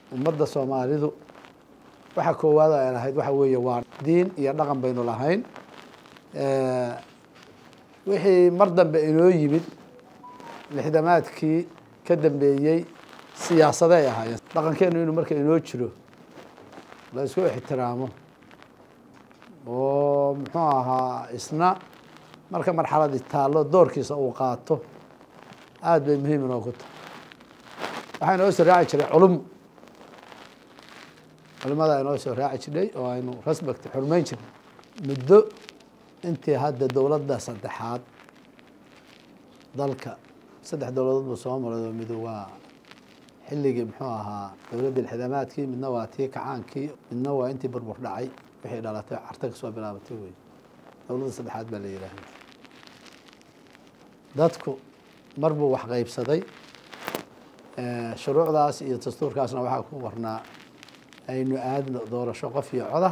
ummadda soomaalidu waxa koowaad ay lahayd waxa weeye waa diin iyo dhaqan baynu lahayn wixii mar dambe inoo yimid lixdamaadkii ka dambeeyey siyaasade ay ahaayeen dhaqankeenu inuu marka inoo jiro la isku ixtiraamo oo muxuu ahaa isna marka marxaladii taallo doorkiisa uu qaato aada bay muhiim inoogu tahay waxaa inoo soo raaci jiray culum culimada inoo soo raaci jidhay oo aynu respect xurmeyn jirnay muddo intii hadda dowladda saddexaad dalka saddex dowladood buu soo maray oo midu waa xilligii muxuu ahaa dowladdii lixdamaadkii midna waa tii kacaankii midna waa intii burbur dhacay wixii dhalatay carta kasoo bilaabatay wey dowladda saddexaad baa la yidhaahda dadku mar buu wax qeybsaday shuruucdaas iyo dastuurkaasna waxaa ku warnaa aynu aadno doorasho qof iyo coda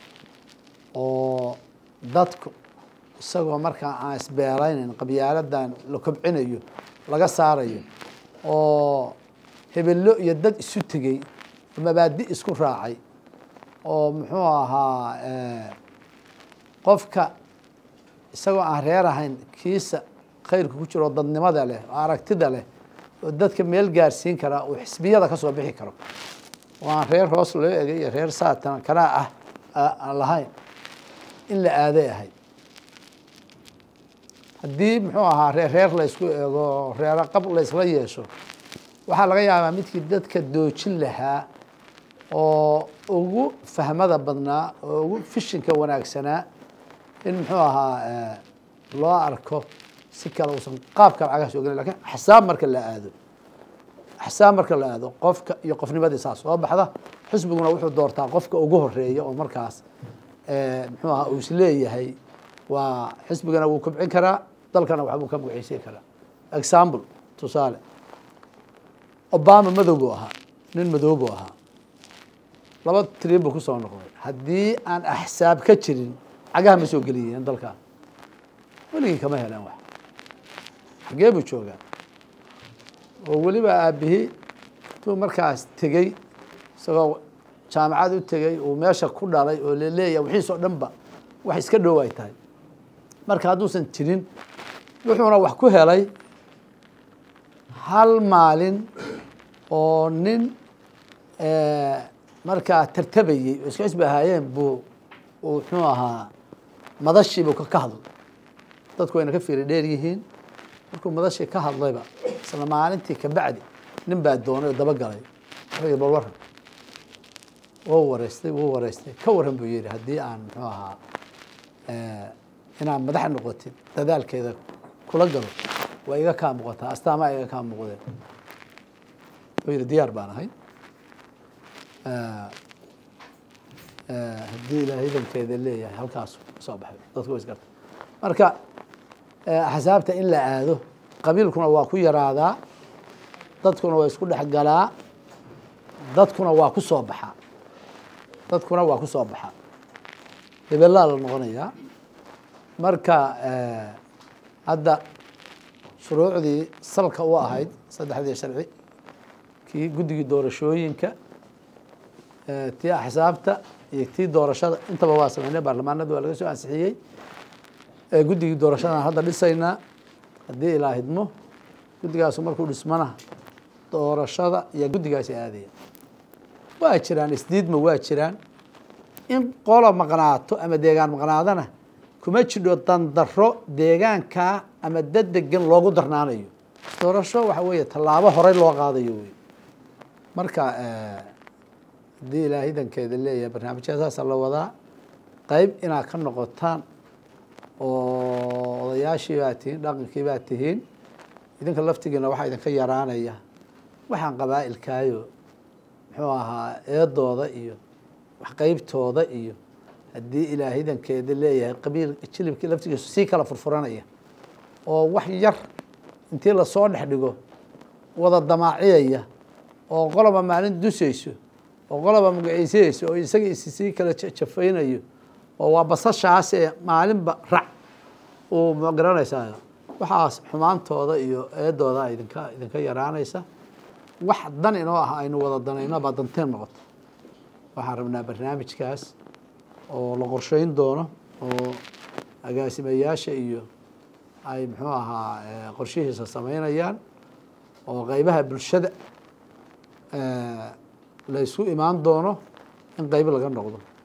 oo dadku isagoo markaa aan isbeeraynayn qabyaaladan la kobcinayo laga saarayo oo hebello iyo dad isu tegey oo mabaadi isku raacay oo muxuu ahaa qofka isagoo aan reer ahayn kiisa khayrka ku jiro oo dadnimada leh oo aragtida leh oo dadka meel gaarsiin karaa uu xisbiyada kasoo bixi karo oo aan reer hoos loo egay iyo reer saatan kanaa ah aan lahayn in la aaday ahayd haddii muxuu ahaa reer reer la ysku eego reero qab la ysla yeesho waxaa laga yaabaa midkii dadka doojin lahaa oo ugu fahmada badnaa oo ugu fishinka wanaagsanaa in muxuu ahaa loo arko si kale uusan qaabka lacagaha soo gelin lakin xisaab marka la aado xisaab marka la aado qofka iyo qofnimadii saa soo baxda xisbiguna wuxuu doortaa qofka ugu horeeya oo markaas muxuu ahaa uu isleeyahay waa xisbigana wuu kobcin karaa dalkana waxbuu ka magaceysiin karaa example tusaale obama madow buu ahaa nin madow buu ahaa laba tiriin buu kusoo noqday haddii aan axsaab ka jirin cagaha ma soo geliyeen dalkan weligii kama heleen wax xagee buu joogaa oo weliba aabihii intuu markaas tegey isagoo jaamacad u tegey uu meesha ku dhalay oo laleeyahay wixiisoo dhan ba wax iska dhow ay tahay marka hadduusan jirin wuxuuna wax ku helay hal maalin oo nin markaa tartabayey oo iska xisbi ahaayeen buu muxuu ahaa madashiibuu ka hadlay dadku wayna ka fiiri dheer yihiin markuu madashii ka hadlayba isla maalintii kabacdi nin baa doonay oo dabagalay wuxuu bal waran wuu wareystay wuu wareystay ka waran buu yihi haddii aan muxuu ahaa inaad madax noqotid dadaalkeeda kula galo waa iga kaa muuqataa astaamaa iga kaa muuqdeen wuxuu yihi diyaar baan ahay haddii ilaa hidankeeda leeyahay halkaas kasoo baxay dadku wa isgarta marka axsaabta in la aado qabiilkuna waa ku yaraadaa dadkuna waa isku dhex galaa dadkuna waa ku soo baxaa dadkuna waa ku soo baxaa hebelaa la noqonayaa marka hadda shuruucdii salka u ahayd saddexdii sharci kii guddigii doorashooyinka tii axsaabta iyo tii doorashada intaba waa sameynay baarlamaanada waa laga soo ansixiyey guddigii doorashadaan hadda dhisaynaa haddii ilaa hidmo guddigaasu markuu dhismana doorashada iyo guddigaasi aadaya waa jiraan isdiidma waa jiraan in qola maqnaato ama deegaan maqnaadana kuma jidho dandaro deegaankaa ama dad degan loogu darnaanayo doorasho waxa weeye tallaabo horey loo qaadayo wey marka haddii ilaa hidankeeda leeyahay barnaamijyada saasa la wadaa qeyb inaad ka noqotaan oo odayaashii baa tihiin dhaqankii baa tihiin idinka laftigiina waxaa idinka yaraanaya waxaan qabaa-ilkaayo muxuu ahaa eedooda iyo wax qeybtooda iyo haddii ilaa hidankeeda leeyahay qabiil jilibkii laftigiisu sii kala furfuranaya oo wax yar intii lasoo dhex dhigo wada damaaciyaya oo qoloba maalin dusayso oo qoloba magaciisayeyso oo isaga is sii kala jafaynayo oo waa basashaas ee maalinba rac uu magaranaysaa waxaas xumaantooda iyo eedooda idinka idinka yaraanaysa wax dan inoo ah aynu wada danayno baa danteen noqoto waxaan rabnaa barnaamijkaas oo la qorsheyn doono oo agaasimayaasha iyo ay muxuu ahaa qorshihiisa sameynayaan oo qeybaha bulshada la ysku imaan doono in qeyb laga noqdo